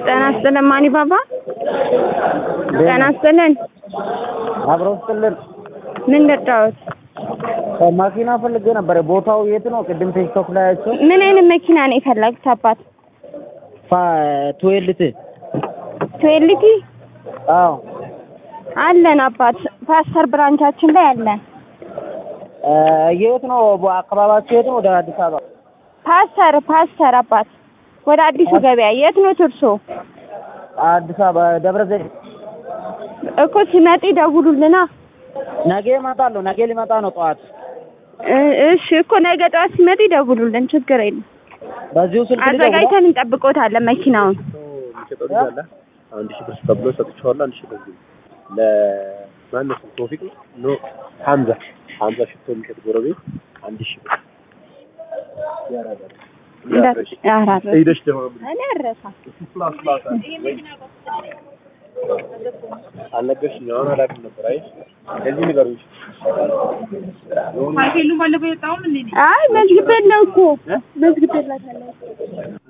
ጤና ይስጥልን ማኒ ባባ። ጤና ይስጥልን። አብረው ስጥልን ምን ልርዳዎት? ማኪና ፈልጌ ነበር። ቦታው የት ነው? ቅድም ቲክቶክ ላይ አይቼው ምን አይነት መኪና ነው የፈለጉት አባት? ቱዌልት ትዌልቲ አዎ አለን አባት። ፓስተር ብራንቻችን ላይ አለን። እ የት ነው አካባቢያችሁ? የት ነው? ወደ አዲስ አበባ ፓስተር ፓስተር አባት ወደ አዲሱ ገበያ የት ነው ትርሶ? አዲስ አበባ ደብረ ዘይት። እኮ ሲመጡ ይደውሉልና። ነገ እመጣለሁ። ነገ ሊመጣ ነው ጠዋት። እ- እሺ እኮ ነገ ጠዋት ሲመጡ ይደውሉልን፣ ችግር የለም። በዚሁ ስልክ ልደውል? አዘጋጅተን እንጠብቆታለን መኪናውን። የሚሸጠው ልጅ አለ። አንድ ሺህ ብር ተብሎ ሰጥቼዋለሁ። አንድ ሺህ ብር ለማነው ስሙ? ቶፊቅ ነው? ኖ ሀምዛ ሀምዛ ሽቶ የሚሸጥ ጎረቤት አንድ ሺህ ብር እንዳት አራት ሄደሽ ደግሞ እኔ አልረሳም። አልነገርሽኝ። አሁን አላውቅም ነበር። አይ ለዚህ ንገሩኝ። አይ መዝግቤት ነው እኮ መዝግቤላታለሁ።